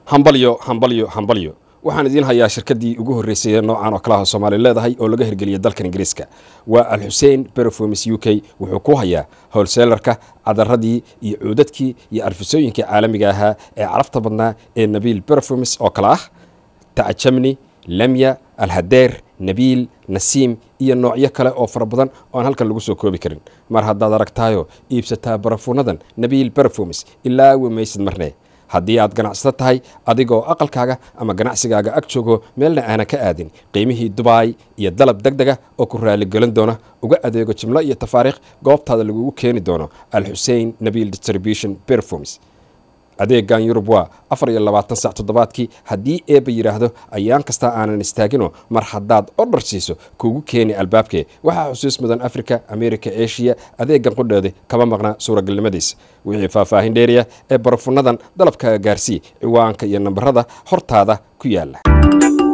hambalyo hambalyo hambalyo waxaan idiin hayaa shirkaddii ugu horreysay ee noocan oo kalaha soomaali leedahay oo laga hirgeliyay dalkan ingiriiska waa alxusein berofomis u k wuxuu ku hayaa howlseelarka cadaradii iyo cuudadkii iyo arfisooyinkii caalamiga ahaa ee carafta badnaa ee nabiil berofomis oo kale ah tacajamni lemya alhadeer nabiil nasiim iyo noocyo kale oo fara badan oo aan halkan lagu soo koobi karin mar haddaad aragtaayo iibsataa barafuunadan nabiil berofomis ilaa wemaysid marne haddii aad ganacsato tahay adigoo aqalkaaga ama ganacsigaaga ag joogo meelna aanan ka aadin qiimihii dubaay iyo dalab deg dega oo ku raaligelin doona uga adeego jimlo iyo tafaariikh goobtaada lagugu keeni doono alxusein nabiil distribution berfomis adeegan yurub waa afar iyo labaatan sac toddobaadkii haddii eebba yidhaahdo ayaan kastaa aanan istaagino mar haddaad odhar siiso kuugu keeni albaabkee waxaa xusuus mudan africa america eshiya adeegan qudheeda kama maqna suuragalnimadiisa wixii faahfaahin dheeriya ee barafunadan dalabkaaga gaarsii ciwaanka iyo nambarada hortaada ku yaala